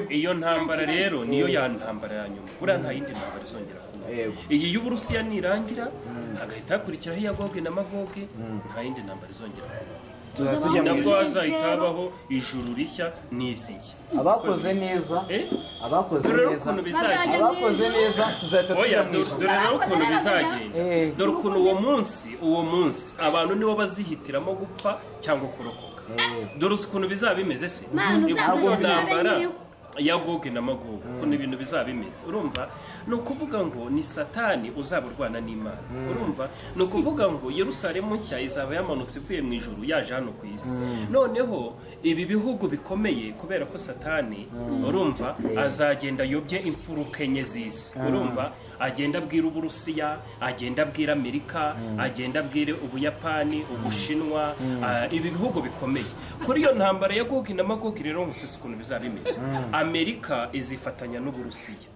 iyo ntambara rero niyo ya ntambara ya nyuma buriya nta yindi ntambara izongera kuba iyi y'uburusiya nirangira hagahita hakurikiraho iya goge na magoge nta yindi ntambara izongera kuba tuzaba tujya mu nabwo ijuru hazahita habaho ijuru rishya n'iziye abakoze neza Eh? abakoze dore rero neza ukuntu bizagira abakoze neza tuzahita oya tujya mu do- ijuru dore rero ukuntu bizagenda Eh. dore ukuntu uwo munsi uwo munsi abantu nibo bazihitiramo gupfa cyangwa kurokoka dore uzi ukuntu bizaba bimeze se Manu, Ni uzaba uko ujya ntambara kureba nyiriwe. ya goge na magoge ukuntu ibintu bizaba bimeze urumva ni ukuvuga ngo ni satani uzaba urwana n'imana urumva ni ukuvuga ngo yerusalemu nshya izaba yamanutse ivuye mu ijuru yaje hano ku isi noneho ibi bihugu bikomeye kubera ko satani urumva azagenda ayobye imfuruka enye z'isi urumva agenda abwira uburusiya agenda abwira amerika agenda abwire ubuyapani ubushinwa ah, ibi bihugu bikomeye kuri iyo ntambara ya gogi na magogi rero musetse ukuntu bizaba bimeze amerika izifatanya n'uburusiya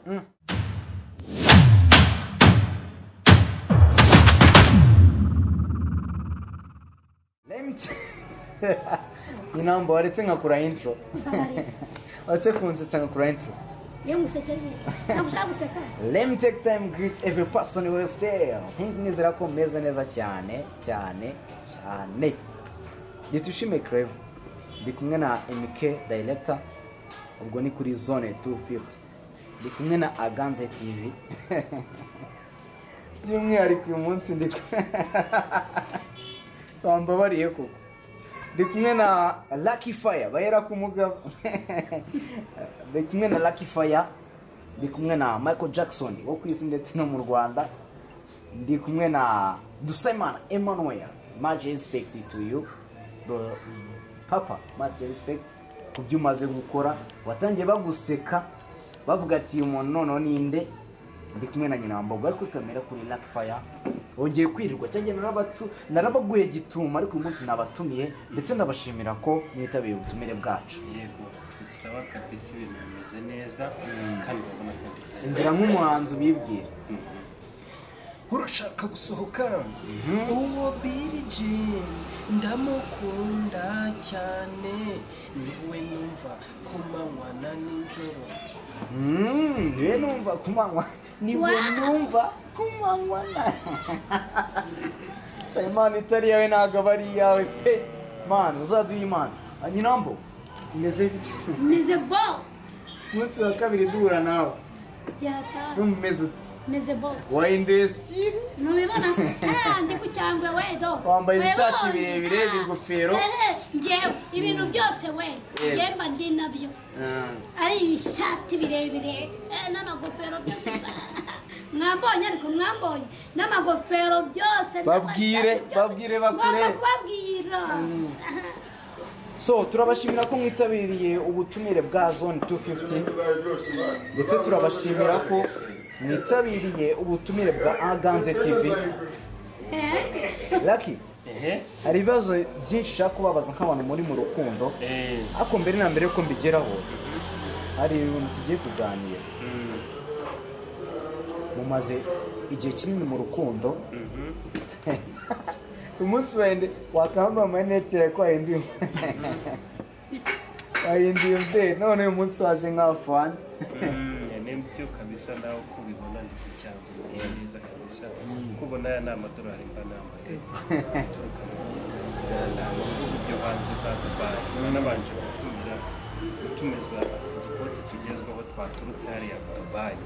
Lemt- inamba waretse nkakura intro waretse kunsetsa nkakura intro iyo musekeje ntabwo ushaka guseka let me take time greet every person who is there think nizera ko meze neza cyane cyane cyane nitushime crave ndi kumwe na mk director ubwo ni kuri zone 250 ndi kumwe na aganze tv by'umwihariko uyu munsi ndi bambabariye koko ndi kumwe na lucky fire bahera ku mugabo ndi kumwe na lucky fire ndi kumwe na michael jackson wo ku isi ndetse no mu rwanda ndi kumwe na dusemana emmanuel much respect to you bro- papa much respect ku byo umaze gukora watangiye baguseka bavuga ati uyu muntu noneho ninde ndi kumwe na nyina wambaga ariko kamera kuri lucky fire wongeye kwirirwa cyangwa narabatu narabaguye gituma ariko uyu munsi nabatumiye ndetse ndabashimira ko mwitabiye ubutumire bwacu yego bisaba kabisa ibintu bimeze neza kandi urabona ko bitari injira nk'umuhanzi ubibwira urashaka gusohoka uwo biriji ndamukunda cyane niwe numva ku manywa na nijoro Mm, niwe numva kumanywa niwe numva kumanywa na Cya imana itari yawe ntabwo aba ari iyawe pe mana uzaduha imana nyinambo umeze bite? meze bo umunsi wa kabiri duhura nawe byataha numva umeze ute? meze bo wahinduye sitire ntubibona se Ah, ndi ku cyangwe wedo Wambaye Wewe ibishati wundi, birebire, ah. bigofero. Ehe, njyewe ibintu byose we njyewe mba ndi nabyo ari ibishati birebire eh, n'amagofero byose mwambonye ariko mwambonye n'amagofero byose Babwire, n'amashati byose. babwire bakure. Ngomba kubabwira so turabashimira ko mwitabiriye ubutumire bwa zone 250 ndetse turabashimira ko mwitabiriye ubutumire bwa aganze tv Eh, lucky ehe hari ibibazo byinshi ushaka kubabaza nk'abantu muri mu rukundo eee ariko mbere na mbere ko mbigeraho hari ibintu tugiye kuganira mumaze igihe kinini mu rukundo umunsi wende wakamba amanete yawe ko wahinduye wahinduye umubyeyi none uyu munsi waje nka fani nibyo kabisa nawe uko ubibona ni ku cyangwa umeze neza kabisa kuko ubona aya ni amadolari mba nambaye aturuka mu bihugu byo hanze za dubayi nabanje gutumira gutumiza udukote tugezweho twaturutse hariya dubayi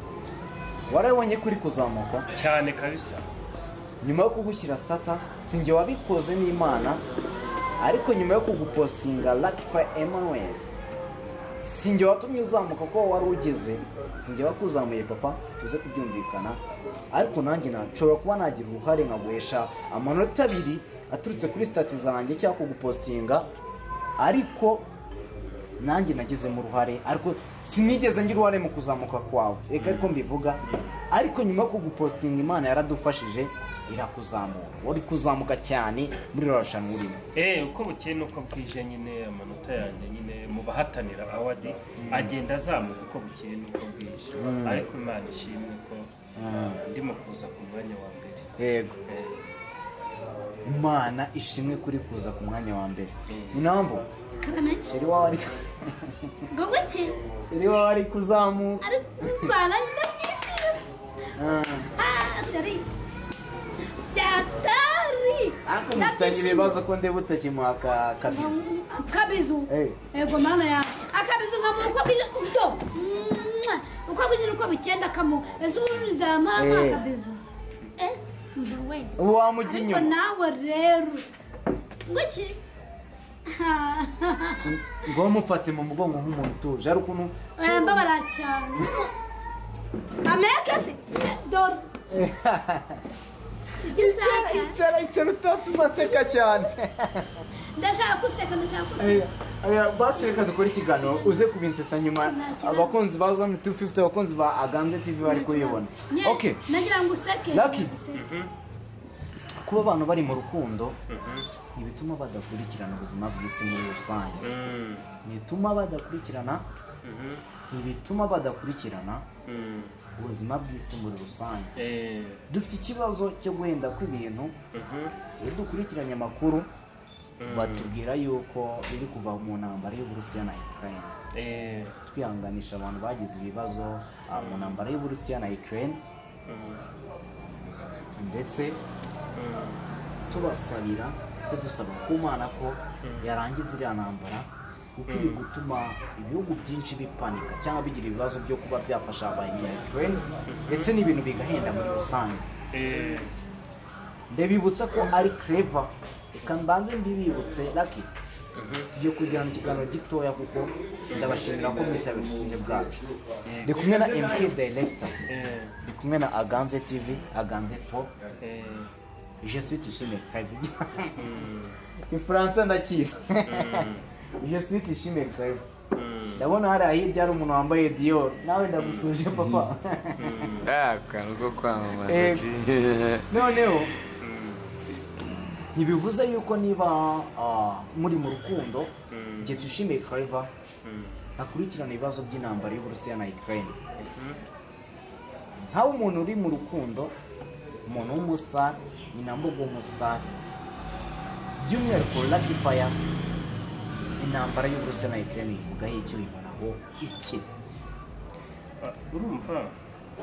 warabonye ko uri kuzamuka cyane kabisa nyuma yo kugushyira sitatasi si njye wabikoze n'imana ariko nyuma yo kuguposinga lakifa emanuel si njye watumye uzamuka kuko wari ugeze si njye wakuzamuye papa tuze kubyumvikana ariko nanjye nashobora kuba nagira uruhare nkaguhesha amanota abiri aturutse kuri sitati zanjye cyangwa kugupositinga ariko nanjye nagezemo uruhare ariko sinigeze ngira uruhare mu kuzamuka kwawe reka ariko mbivuga ariko nyuma yo kugupositinga imana yaradufashije irakuzamura uri kuzamuka cyane muri rorashanwa urimo Eh, uko bukeye nuko bwije nyine amanota yanjye nyine mu bahatanira awadi agenda azamuka uko bukeye nuko bwije ariko imana ishimwe ko ah, ndimo kuza ku mwanya wa mbere yego Eh, imana ishimwe kuri kuza ku mwanya wa mbere Mm. inambo kamena sheri wawe ari ngo gutse sheri wawe ari kuzamuka ari kumvana ndabwishije Ah. ah sheri byatari ariko mufitanye ibibazo ko ndeba utakimuha ka- kabizo akabizu Eh. yego mama yawe akabizu nkamuha uko bwije udo Mwah. uko bwije uko bukenda kamu ese ubundi uzamaramo Eh. akabizu Eh, umva we ubu wamujya ariko inyuma nawe rero ngo iki ngo mufate mu mugongo nk'umuntu utuje ari ukuntu Eh, mbabara cyane ameke se Eh, dore ibyo ushaka icara icara utatuma nseka cyane ndashaka guseka ndashaka guseka Eh, eh, basi reka dukore ikiganiro uze kubinsesa nyuma abakunzi ba zone tu fifuti abakunzi ba aganze tivi bari kuyibona Nye, okay nagira ngo useke Lucky. kuba abantu bari mu rukundo ntibituma badakurikirana ubuzima bw'isi muri rusange Mm, ntituma badakurikirana mhm, ntibituma badakurikirana mm, ubuzima bw'isi muri rusange eh, dufite ikibazo cyo guhenda kw'ibintu mhm, iyo dukurikiranye amakuru batubwira yuko biri kuva mu ntambara y'uburusiya na ukraine eh, twihanganisha abantu bagize ibibazo ah, mu ntambara y'uburusiya na ukraine mm, ndetse mm, tubasabira se dusaba ku mana ko yarangiza iriya ntambara kuko iri gutuma ibihugu byinshi bipanika cyangwa bigira ibibazo byo kuba byafasha abanyayikureni ndetse n'ibintu bigahenda muri rusange eh, ndabibutsa ko ari kereva reka mbanze mbibibutse laki tugiye kugirana ikiganiro gitoya kuko ndabashimira ko mwitabira ubutumwa bwacu ndi kumwe na mk director eh, ndi kumwe na aganze tv aganze po eh, je suis tishime kabiri ifaransa ndakizi je suis tishime kabiri mm, ndabona hari ahirya hari umuntu wambaye dior nawe ndagusuje papa Ah, akantu ko kwamamaza Eh, G. noneho mm, ntibivuze yuko niba ah, muri mu rukundo igihe tushimiye claver mm, akurikirana ibibazo by'intambara y'uburusiya na ukraine mhm, nkaho umuntu uri mu rukundo umuntu w'umusitari ni nabwo bw'umusitari by'umwihariko lucky fire intambara y'uburusiya na ukraine ivugaho icyo ibonaho iki ah, urumva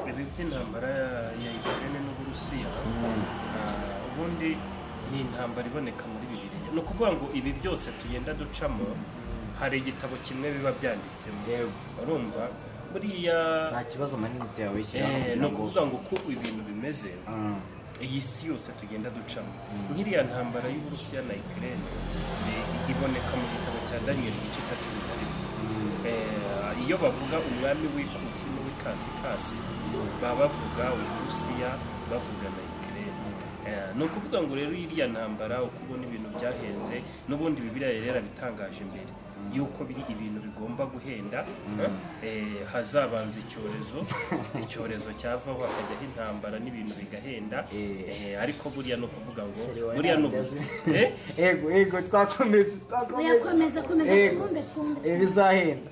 ibi by'intambara ya- ya ukraine n'uburusiya ah, ubundi ni intambara iboneka muri bibiliya ni ukuvuga ngo ibi byose tugenda ducamo hari igitabo kimwe biba byanditsemo Yego. urumva buriya nta kibazo manini cyawe Eh, shyiraho ni kugira ngo ukuvuga ngo uko ibintu bimeze Ah, iyi si yose tugenda ducamo nk'iriya ntambara y'uburusiya na ikirere iboneka mu gitabo cya daniyeli igice cya cumi na rimwe Eh, iyo bavuga umwami w'ikusi n'uw'ikasikasi baba bavuga uburusiya bavuga na ikirere ni ukuvuga ngo rero iriya ntambara uko ubona ibintu byahenze n'ubundi bibiriya yari yarabitangaje mbere yuko biri ibintu bigomba guhenda eh, hazabanza icyorezo icyorezo cyavaho hakajyaho intambara n'ibintu bigahenda Eh. eh, ariko buriya ni ukuvuga ngo Sheri wawe buriya ni ntabyo ubuzima azi. Eh? yego yego twakomeje twakomeje Oyakomeza, komeza, Yego. twumve, twumve. Eh, bizahenda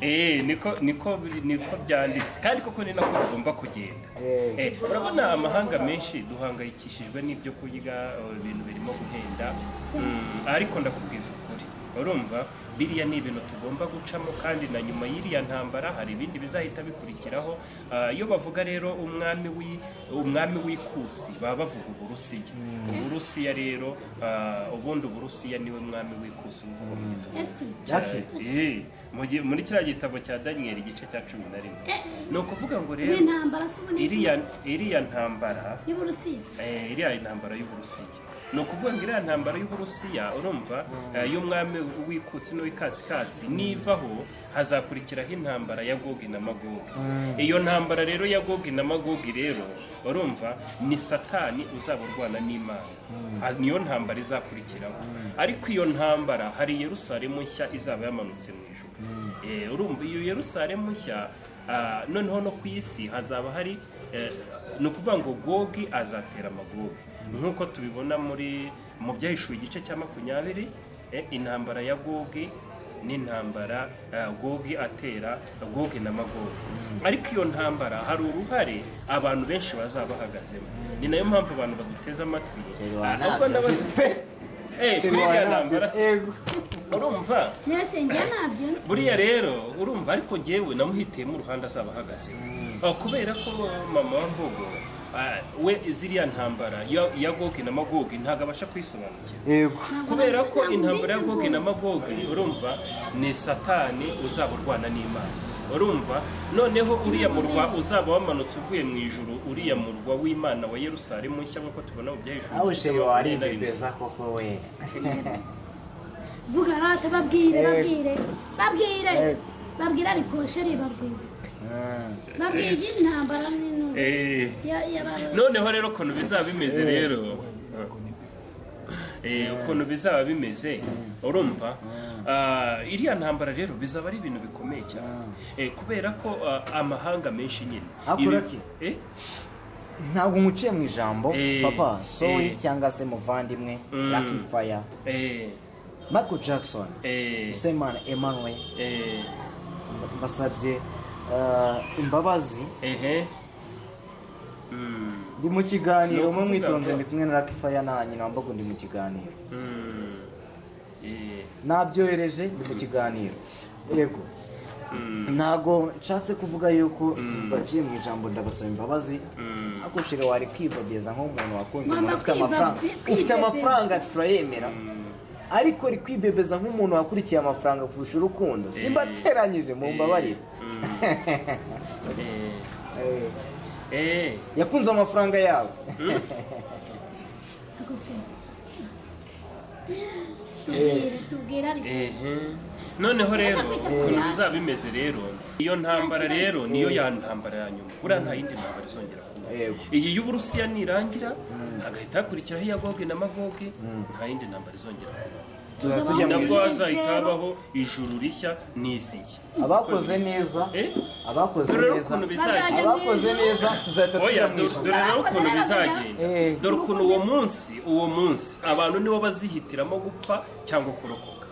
Eh, niko niko biri- niko byanditse kandi koko ni nako bigomba kugenda Eh. Eh, urabona amahanga menshi duhangayikishijwe n'ibyo kurya eh, ibintu birimo guhenda Mm, ariko ndakubwiza ukuri urumva biriya ni ibintu tugomba gucamo kandi na nyuma y'iriya ntambara hari ibindi bizahita bikurikiraho Ah, iyo bavuga rero umwami w'i- umwami w'ikusi baba bavuga uburusiya uburusiya rero ah, ubundi uburusiya niwe mwami w'ikusi uvuga mu gitabo ese Jackie. Eh, mu gihe- muri kiriya gitabo cya daniyeli igice cya cumi na rimwe ni ukuvuga ngo rero w'intambara si ubunini iriya iriya ntambara y'uburusiya eh, iriya ntambara y'uburusiya ni ukuvuga ngo iriya ntambara y'uburusiya urumva eh, y'umwami w'ikusi n'uw'ikasikasi nivaho hazakurikiraho intambara ya gogi na magogi iyo ntambara rero ya gogi na magogi rero urumva ni satani uzaba urwana n'imana Ah, niyo ntambara izakurikiraho ariko iyo ntambara hari yerusalemu nshya izaba yamanutse mu ijuru Eh, urumva iyo yerusalemu nshya ah, noneho no ku isi hazaba hari eh, ni ukuvuga ngo gogi azatera amagogi nk'uko tubibona muri mu byahishuwe igice cya makumyabiri eh, intambara ya gogi n'intambara eh, gogi atera gogi na magogi ariko iyo ntambara hari uruhare abantu benshi bazaba bahagazemo ni nayo mpamvu abantu baguteze amatwi Reba Ah, ntabyo ahubwo ndabaza azi pe. Eh, kuri Reba iriya ntabyo ntambara azi. si- Yego. urumva mwese njye nabyo buriya rero urumva ariko njyewe namuhitiyemo uruhande azaba ahagaze kubera ko mama wa mbogo ah, we ziriya ntambara ya- ya gogi na magogi ntabwo abasha kwisobanukira yego kubera ko intambara ya gogi na magogi urumva ni satani uzaba urwana n'imana urumva noneho uriya murwa uzaba wamanutse uvuye mu ijuru uriya murwa w'imana wa yerusalemu nshya nk'uko tubona mu byahishuri nawe sheri waribebeza koko we vuga rata babwire Eh. babwire babwire Eh. babwire ariko sheri babwire babwire iyi ntambara n'intumwa Eh, ya- y'abaroma. noneho rero ukuntu bizaba bimeze rero Eh, ukuntu bizaba bimeze urumva Ah, iriya ntambara rero bizaba ari ibintu bikomeye cyane Eh, kubera ko ah, amahanga menshi nyine Hakura Ibi- ki? Eh? ntabwo nkuciye mu ijambo Eh, papa soyi eh. cyangwa se muvandimwe Mm. lucky fire Eh, michael jackson eh, usengimana emmanuel eh, mbasabye eh, imbabazi ehe. Mm, ndi mu kiganiro Ni mwe ukuvuga mwitonze ngo- ndi kumwe na lucky fire na nyina wambaga ndi mu kiganiro mm, eh, nabyohereje ni mu kiganiro yego mm, ntago nshatse kuvuga yuko baciye mu ijambo ndabasaba imbabazi mm. ariko shira wari kwibabeza nk'umuntu wakunze Ngomba umuntu ufite kwiba- amafaranga kwibebeza. ufite amafaranga turayemera ariko uri kwibebeza nk'umuntu wakurikiye amafaranga kurusha urukundo simbateranyije mu mbabarire Mm, eh, eh, yakunze amafaranga yawe Agofero. tubwire tubwire ariko ehe. noneho rero ukuntu bizaba bimeze rero iyo ntambara rero niyo ya ntambara ya nyuma buriya nta yindi ntambara izongera kuba Yego. iyi y'uburusiya nirangira hagahita hakurikiraho iya goge na magoge nta yindi ntambara izongera kuba tuza tujya mu nabwo ijuru hazahita habaho ijuru rishya n'isi nshya abakoze neza Eh? abakoze Dore rero neza ukuntu bizagenda abakoze neza tuzahita tujya oya mu do- ijuru dore rero ukuntu bizagenda Eh. dore ukuntu uwo munsi uwo munsi abantu nibo bazihitiramo gupfa cyangwa kurokoka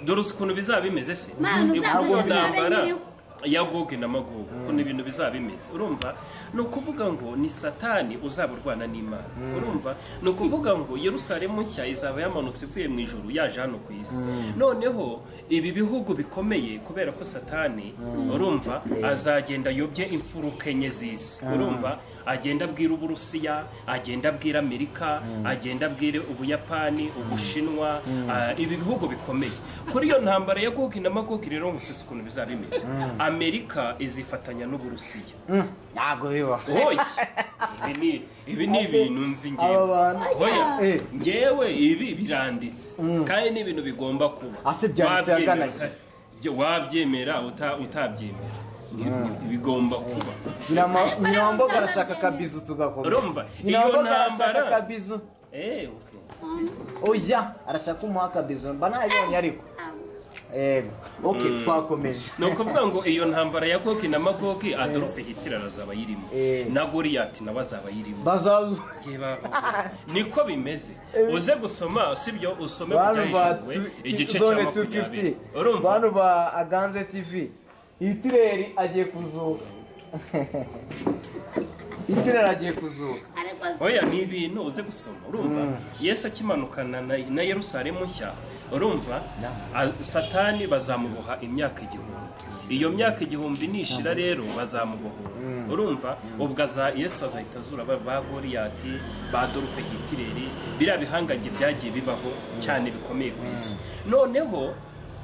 dore uzi ukuntu bizaba bimeze se Mana, Ni uzaba ukuvuga uri intambara umwami w'iriwe. ya goge na magoge ukuntu ibintu bizaba bimeze urumva ni ukuvuga ngo ni satani uzaba urwana n'imana urumva ni ukuvuga ngo yerusalemu nshya izaba yamanutse ivuye mu ijuru yaje hano ku isi noneho ibi bihugu bikomeye kubera ko satani urumva azagenda ayobye imfuruka enye z'isi urumva agenda abwira uburusiya agenda abwira amerika agenda abwira ubuyapani ubushinwa ah, ibi bihugu bikomeye kuri iyo ntambara ya gogi na magogi rero nkusetse ukuntu bizaba bimeze amerika izifatanya n'uburusiya Mm, ntabwo biba hoya ibi ni- ibi ni ibintu nzi aba ngewe bantu hoya Eh. ngewe ibi biranditse kandi ni ibintu bigomba kuba Ase byanditse Wabyemera ahagana uta- jya- wabyemera uta- utabyemera Ni- ni- bigomba kuba Nyirama- nyina wamboga arashaka akabizu tugakomeza Urumva? nyina Iyo wamboga arashaka ntambara- akabizu Eh, okay. oya arashaka kumuha akabizo mba nabibonye ariko yego ok twakomeje ni ukuvuga ngo iyo ntambara ya gogi na magogi adolphe hitler azaba ayirimo Eh. na goriyati nawe azaba ayirimo bazazu Yeba, niko bimeze uze gusoma usibyo usome bantu ba kubyahishuriwe tu- igice cya zone makumyabiri 250 urumva bantu ba aganze tv hitireri agiye kuzuka hitireri agiye kuzuka ariko oya ni ibintu uze gusoma urumva yesu akimanukana na, na yerusalemu nshya urumva a- satani bazamuboha imyaka igihumbi iyo myaka igihumbi nishira rero bazamubohora urumva ubwo aza yesu azahita azura ba ba goriyati ba dorufe hitireri biriya bihangange byagiye bibaho cyane bikomeye ku isi noneho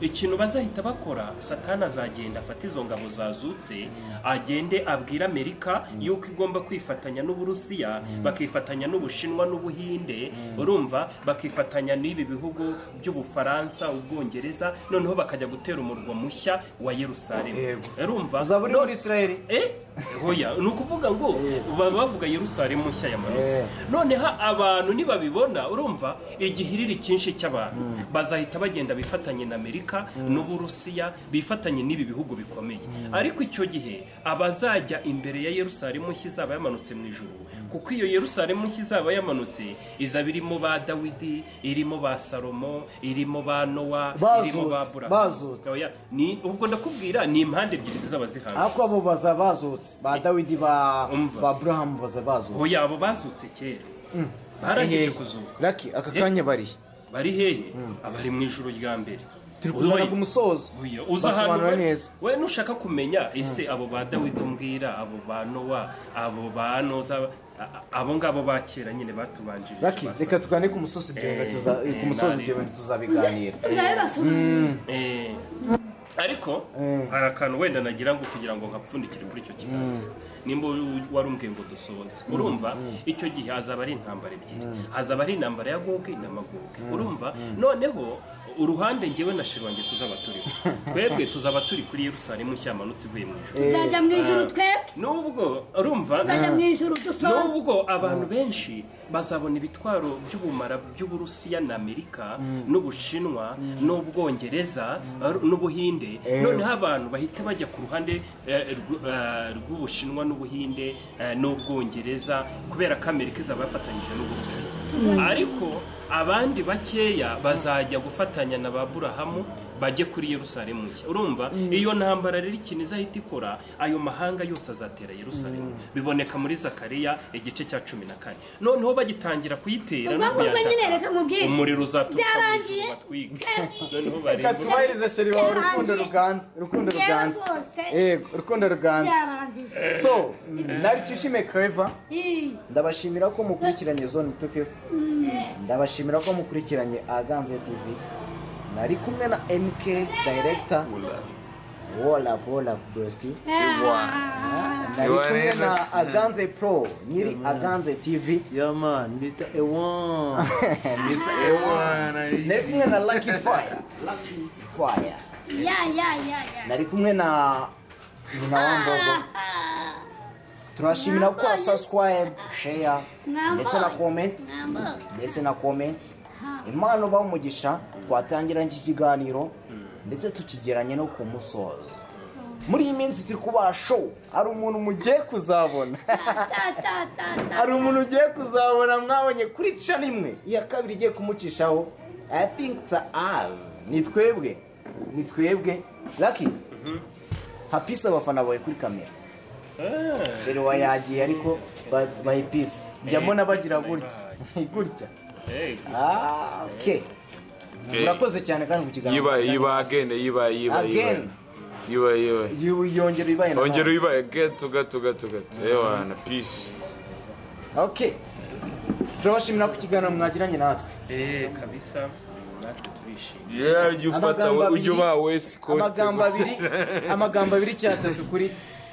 ikintu bazahita bakora satani azagenda afata izo ngabo zazutse agende abwire amerika yuko igomba kwifatanya n'uburusiya bakifatanya n'ubushinwa n'ubuhinde urumva bakifatanya n'ibi bihugu by'ubufaransa ubwongereza noneho bakajya gutera umurwa mushya wa yerusalemu Yego. urumva uzaba uri No- muri israeli Eh? hoya ni ukuvuga ngo baba bavuga yerusalemu nshya yamanutse noneho abantu nibabibona urumva igihiriri cyinshi cy'abantu bazahita bagenda bifatanye na amerika n'uburusiya bifatanye n'ibi bihugu bikomeye ariko icyo gihe abazajya imbere ya yerusalemu nshya izaba yamanutse mu ijuru kuko iyo yerusalemu nshya izaba yamanutse izaba irimo ba dawidi irimo ba salomo irimo ba nowa irimo ba Bazutse, burahamu bazutse. Oya, ni- ubwo ndakubwira ni impande ebyiri zizaba zihanze ariko abo baza bazutse ba dawidi ba Umva. ba burahamu baza bazutse oya abo bazutse kera barangije kuzuka raki aka kanya bari bari hehe abari mu ijoro rya mbere turi kuzana ku musozo Oya, uza ahantu basobanura neza we- we nushaka kumenya ese abo ba dawidi umbwira abo ba nowa abo ba noza a- a- abo ngabo ba kera nyine batubanjirije Lucky, basa. reka tugane ku musozi ibyo bintu tuza- Eh, ku musozi eh, ibyo bintu tuzabiganira uzabibasobanurira Eh, ariko Eh. hari akantu wenda nagira ngo kugira ngo nkapfundikire kuri icyo kiganiro nimba u- warumbwiye ngo dusoze urumva icyo gihe hazaba ari intambara ebyiri hazaba ari intambara ya goge na magoge urumva noneho uruhande ngewe na shironge tuzaba turiho twebwe tuzaba turi kuri yerusalemu nshya yamanutse ivuye mu ijuru tuzajya mu ijuru twebwe nubwo urumva tuzajya mu ijuru dusoze nubwo abantu benshi bazabona ibitwaro by'ubumara by'uburusiya na amerika n'ubushinwa n'ubwongereza ar- n'ubuhinde noneho abantu bahita bajya ku ruhande eh, rw- eh, rw'ubushinwa n'ubuhinde eh, n'ubwongereza kubera ko amerika izaba yafatanyije n'uburusiya ariko abandi bakeya bazajya gufatanya na ba burahamu bajye kuri yerusalemu nshya urumva iyo ntambara rero ikintu izahita ikora ayo mahanga yose azatera yerusalemu biboneka muri zakariya igice cya cumi na kane noneho bagitangira kuyitera no ubwo ngubwo kuyataka, nyine reka mubwire umuriro uzaturuka mu Byarangiye. ijuru batwike noneho barebe reka twubahirize sheri wawe urukundo ruganze urukundo Yewe ruganze rwose. yego urukundo ruganze byarangiye so nari twishime clever Ih, ndabashimira ko mukurikiranye zone 250 ndabashimira ko mukurikiranye aganze tv nari kumwe na mk director wola wola broski ah, nari You are kumwe na innocent. aganze pro nyiri aganze tv Yeah, man, Mr. Ewan. Mr. Ewan. I- nari kumwe na lucky fire lucky fire ya ya ya ya nari kumwe na nyina wa mbogo turashimira ko subscribe share ndetse na comment Mwambaye. ndetse na comment impano uba umugisha twatangira iki kiganiro ndetse tukigeranye no ku musozo muri iyi minsi turi kubaha show hari umuntu mugiye kuzabona ta ta ta ta hari umuntu ugiye kuzabona mwabonye kuri cana imwe iya kabiri igiye kumucishaho i think it's us ni twebwe ni twebwe lucky hapisi abafana bawe kuri kamera jeri wa yagiye ariko ba- bahipisi njya Eh, mbona bagira hapisi gutya gutya Eh, Ah, okay murakoze cyane kandi ku kiganiro yiba yiba agende yiba yiba Again. yiba yiba yiba You- yongera ibaye na ongera uyibaye geto gato gato gato ewana peace okay turabashimira ku kiganiro mwagiranye natwe eh, kabisa natwe turishimye yeah ujya ufata Amagambo we- abiri- ujya uba west coast amagambo abiri amagambo abiri cyatatu kuri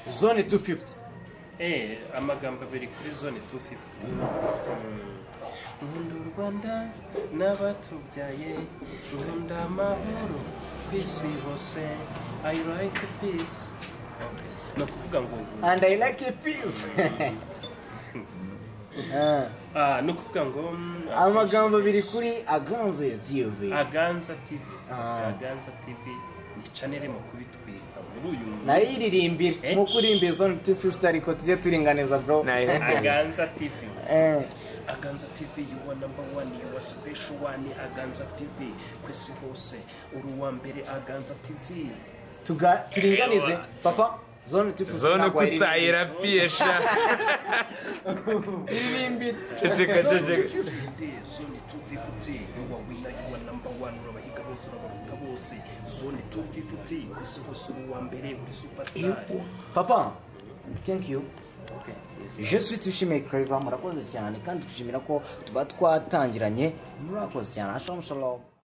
zone 250 Eh, amagambo abiri kuri zone 250 nkunda u rwanda n'abatubyaye nkunda amahoro ku isi hose i like peace Okay. ni ukuvuga ngo and i like a peace Ah, ah, ni ukuvuga ngo mm, amagambo abiri kuri aganze tv aganza tv Ah. aganza tv ni chanel mu kubitwika muri uyu mwaka. nayiririmbire Eh? nkuko urimbiye zone 250 ariko tujye turinganiza bro aganza tv Eh, aganza tv yuwa namba wani yuwa sipesho wani aganza tv kwesi hose uri uwa mbere aganza tv tuga- turinganize papa zone 250 zone ntabwo wayiririmba. kutayira piyesha iririmbire ceceka ceceka Today, zone 250 yuwa wina yuwa namba wani urabahiga bose urabaruta bose zone 250 kwesi hose uri uwa mbere uri superstar papa thank you je suis tushimiye claver murakoze cyane kandi dushimira ko tuba twatangiranye murakoze cyane ashom shalom